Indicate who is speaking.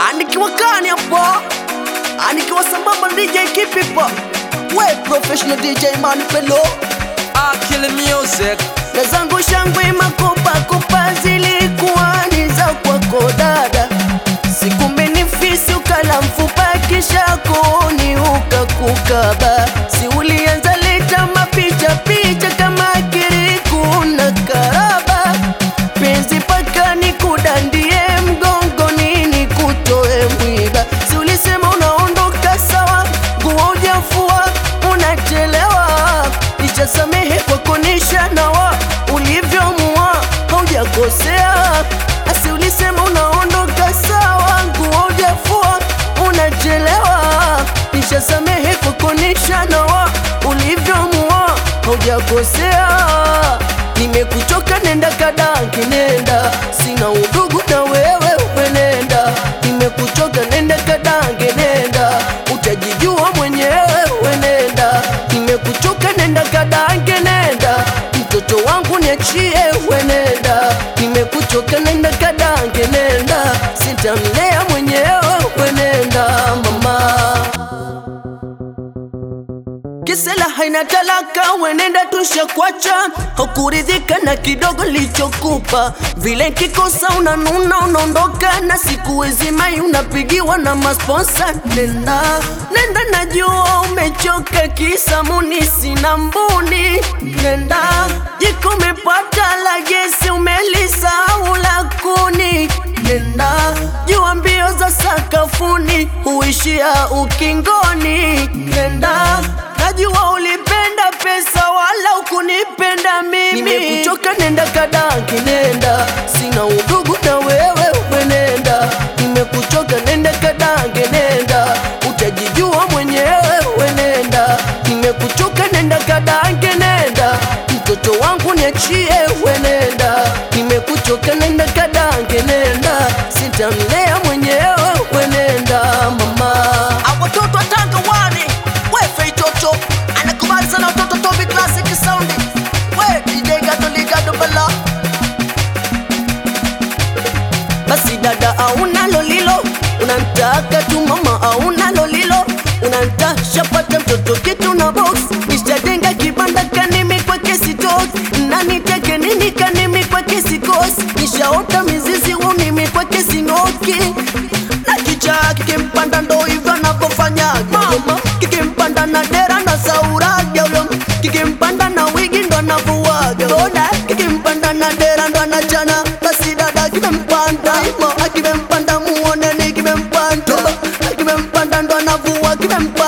Speaker 1: anikiwa kani hapo anikiwa sambamba na DJ Kipipa we professional DJ Manipelo
Speaker 2: I kill music.
Speaker 1: na zangu shangwe makopa kopa zilikuwa ni za kwako dada sikumbe ni fisi ukala mfupa kisha kuni ukakukaba si ulianza leta mapicha picha kama kiriku na karaba penzi paka ni kudandie mgongoni ni kutoe mwiba si ulisema unaondoka sawa nguo ujafua unachelewa nishasamehe kwa kunisha nawa ulivyomua haujakosea asi ulisema unaondoka sawa nguo ujafua unachelewa nishasamehe kwa kunisha nawa ulivyomua haujakosea nimekuchoka nenda kadanki nenda sina udugu na wewe umenenda nimekuchoka nenda kadange nenda utajijua mwenyewe wenenda nimekuchoka nenda kadange nenda mtoto wangu niachie wenenda nimekuchoka nenda kadange nenda sitamlea mwenyewe wenenda mama Kisela haina talaka, wenenda tusha kwacha, haukuridhika na kidogo lichokupa. Vile kikosa unanuna, unaondoka na siku zimai unapigiwa na masponsa. Nenda nenda, najua umechoka, kisa muni sina mbuni. Nenda jiko umepata la gesi, umelisahau la kuni. Nenda jua mbio za sakafuni huishia ukingoni. Nenda najua ulipenda pesa wala ukunipenda mimi. Nimekuchoka, nenda kadanki, nenda sina udugu na wewe, wenenda. Nimekuchoka, nenda kadange, nenda utajijua mwenyewe, wenenda. Nimekuchoka, nenda kadange, nenda mtoto wangu niachie, wenenda. Nimekuchoka, nenda kadange, nenda sitamlea mwenyewe, wenenda mama.
Speaker 3: Watoto wa Tanga wani wefe itoto anakubali sana watoto Tobi Classic Sound we DJ Gado Ligado Bala
Speaker 1: basi dada auna lolilo unantaka tu mama auna lolilo unanta shapata mtoto kitu na box nishajenga kibanda kanimi kwa kesi tos na niteke nini kanimi kwa kesi kos nishaota mizizi unimi kwa kesi noki na kicha kikimpanda ndo hivyo anavyofanya mama kikimpanda na dera na sauraga ulo kikimpanda na wigi ndo anavuaga boda kikimpanda na dera ndo anachana basi dada kimempanda hivyo akimempanda muoneni kimempanda akimempanda ndo anavua kimempanda